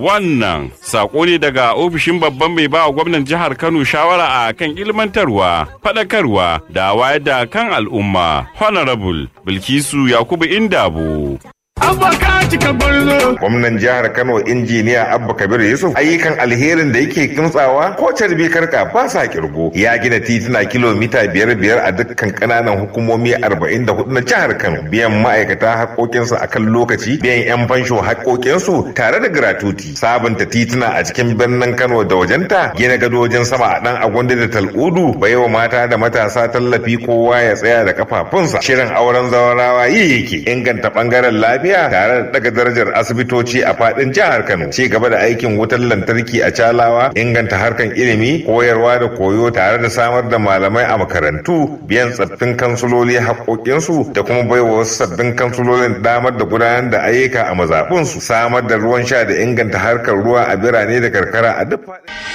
Wannan sako ne daga ofishin babban mai ba gwamnan jihar Kano shawara a kan ilmantarwa, faɗakarwa da wayar da kan al'umma. Honorable Bilkisu Yakubu Indabo. Gwamnan jihar Kano injiniya Abba Kabir Yusuf ayyukan alherin da yake kimtsawa ko carbi karka ba sa kirgo. Ya gina tituna kilomita biyar biyar a dukkan kananan hukumomi arba'in da hudu na jihar Kano. Biyan ma'aikata haƙoƙinsu a kan lokaci, biyan 'yan fansho haƙoƙinsu tare da gratuti. Sabunta tituna a cikin birnin Kano da wajenta, gina gadojin sama a ɗan agwanda da tal'udu, baiwa mata da matasa tallafi kowa ya tsaya da kafafunsa. Shirin auren zawarawa yi yake inganta ɓangaren lafiya tare da daga darajar asibitoci a fadin jihar Kano ci gaba da aikin wutar lantarki a Calawa inganta harkan ilimi koyarwa da koyo tare da samar da malamai a makarantu biyan tsaffin kansuloli haƙoƙinsu da kuma baiwa wasu sabbin kansulolin damar da gudanar da ayyuka a mazaɓunsu samar da ruwan sha da inganta harkar ruwa a birane da karkara a duk faɗin